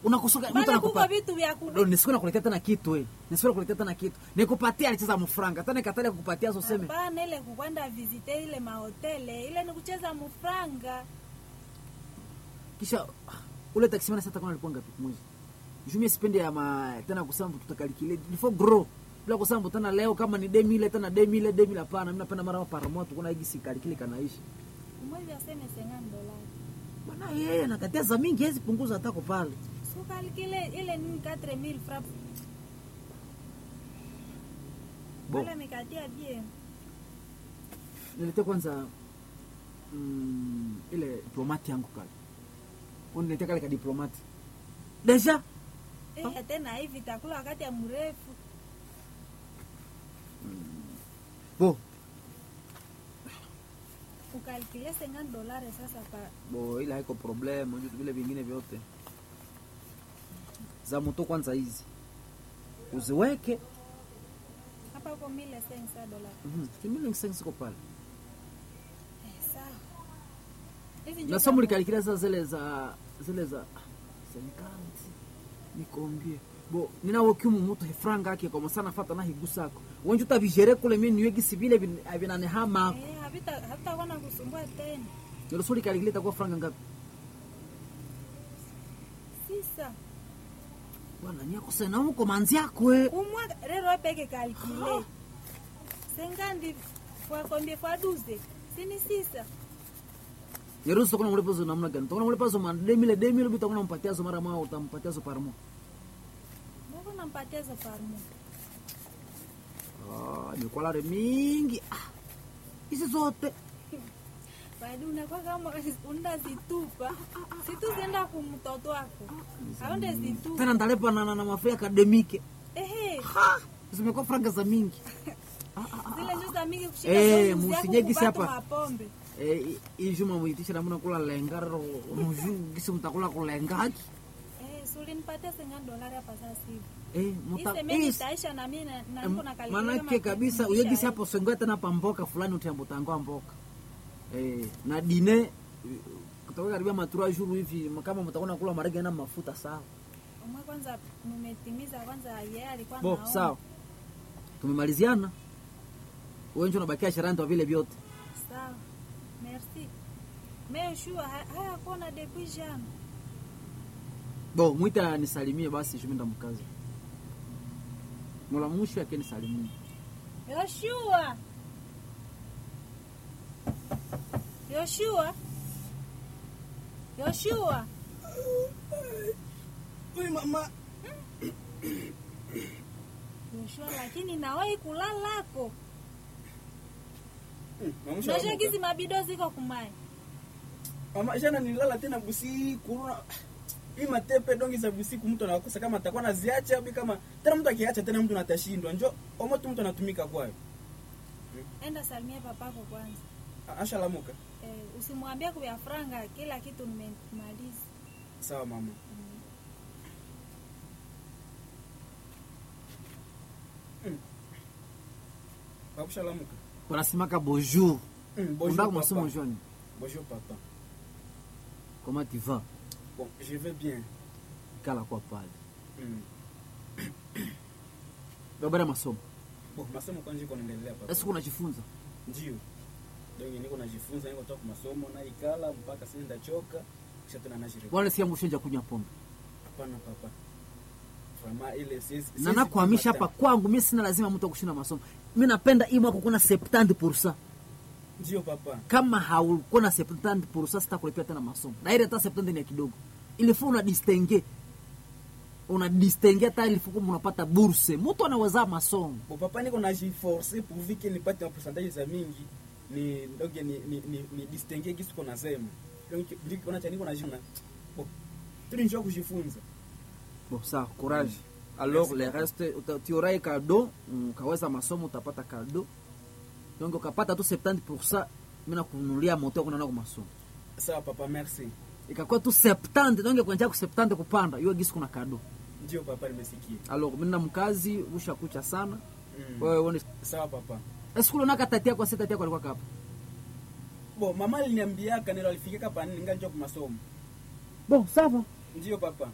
unakusuka mtu Bana kuko anakupa vitu vya ku Ndio, nisiku nakuletea tena kitu eh. Nisiku nakuletea tena kitu. Nikupatia alicheza mfranga. Tena nikatalia kukupatia so seme. Hapana, ile kukwenda visite ile mahotele ile ni kucheza mufranga. Kisha ule taxi man sasa alikuwa ngapi mwezi? Jumia sipendi ya ma tena kusema tutakalikile. Before grow. Bila kusema tena leo kama ni demi ile tena demi ile demi la pana. Mimi napenda mara para moto kuna hiki sikalikile kanaishi. Mwezi aseme 50 dolari. Bwana yeye anakatia za mingi hezi punguza hata pale. Sukali kile ile ni 4000 francs. Bo. Wala mikatia bien. Niletea kwanza mm, ile diplomati yangu kale. Uniletea kale ka diplomati. Deja Eh, tena hivi takula wakati ya mrefu. bo Ukalkile 50 dolari sasa pa bo ile haiko problem unajua vile vingine vyote za moto kwanza hizi uziweke hapa uko 1500 dolari. mhm kimili siko pale Eh, sawa. Hivi ndio na somo likalikila sasa zile za zile za senkanti nikombie bo ninawo kimu mutu hefranga ake kwa masana fata na higusako wenju tabijere kule mimi niwegi sivile vinane hama Eh, havita havitakuwa na kusumbua tena. ndio suri kalikila itakuwa franga ngapi Sisa. bwana nyako sana huko manzi yako eh Kumwa rero peke kalkile. Sengandi kwa kombie kwa duze. Sini sisa. Yerusu kuna mlipo zo namna gani? Tokona mlipo zo man demile demile bita kuna mpatia zo mara mao utampatia zo parmo. Mbona nampatia za parmo? Ah, ni kwa lare mingi. Ah. Hizi zote. Bado unakuwa kama undazitupa. Situzenda kumtoto wako. Aonde zitupa. Tena ndalepa na na, na mafia akademike. Ehe. Ha! Zimekuwa franga za mingi. Zile ndio za mingi kushika Eh, zote zako musinyegisi kubatu hapa. mapombe. Eh, hii juma muitisha namna kula lengaro muju gisi mtakula kulengaki. Eh, sulinipatia 50 dolari hapa sasa hivi. Eh, muta Ise mimi is. itaisha na mimi na na niko na kalkile. Manake kabisa uyegisi hapo sengwe tena pa mboka fulani utambo tangoa mboka. Eh, na dine eh, kutoka karibia matura juru hivi kama mtakuwa kula marege na mafuta sawa. Umwe kwanza mmetimiza kwanza yeye alikuwa Bo, anaona. sawa. Tumemaliziana. Wewe ndio unabakia sharani kwa vile vyote. Sawa. Merci. Mais shua haya kona depuis jana. Bo, mwita nisalimie basi shuminda mkazi. Mola mwisho yake nisalimie. Yoshua. Yoshua. Yoshua. Oi mama. Yoshua lakini nawahi kulalako. Mama Nasha shawamuka. gizi mabido ziko kumai. Mama jana nilala tena busiku. Una- Hii matepe dongi za busiku mtu anakosa kama atakuwa naziacha au kama tena mtu akiacha tena mtu natashindwa. Njo omo tu mtu anatumika kwayo. Enda salimia papako kwanza. A- Ashalamuka. Eh, usimwambie kwa franga kila kitu nimemaliza. Sawa mama. Mm. Babu shalamuka. Wanasimaka bonjour. Mm, bonjour, Unataka papa. masomo joni. Bonjour papa. Comment tu vas? Bon, je vais bien. Kala kwa pale. Mm. Babara masomo. Bon, masomo kwanza iko naendelea papa. Sasa unajifunza. Ndio. Ndio niko najifunza niko toka masomo na ikala mpaka sasa ndachoka kisha tena najirudi. Bwana sikia mshenja kunywa pombe. Hapana papa. Vraiment ile siwezi. Na siwezi nakuhamisha kupata. hapa kwangu mimi sina lazima mtu akushinda masomo. Mimi napenda hii mwaka kuna 70%. Ndio papa. Kama haukuwa na 70% sitakulipia tena masomo. Na ile hata 70 ni ya kidogo. Ilifaa una distingue. Una distingue hata ilifaa unapata burse. Mtu anaweza masomo. Bon papa niko najiforce pourvu que nipate pourcentage za mingi ni donc ni ni ni, ni distinguer kitu kuna sema. Donc ndio kuna cha niko najina. Bon. Tulinjua kujifunza. Bon, sawa, courage. Alors Merci le beaucoup. reste uta- utiurai kado, ukaweza masomo utapata kado. Donc ukapata tu 70%, mimi nakununulia moto kuna nako masomo. Sawa papa, merci. Ikakuwa tu 70, donc kuanzia ku 70 kupanda, hiyo gisi kuna kado. Ndio papa, nimesikia. Alors mimi na mkazi usha kucha sana. Mm. Wewe uone Sawa papa. Esikulu naka tatia kwa sita tatia kwa alikuwa kapa. Bon, mama aliniambiaka nilo alifikika pa nini ngali kwa masomo. Bon, sawa. Ndio papa.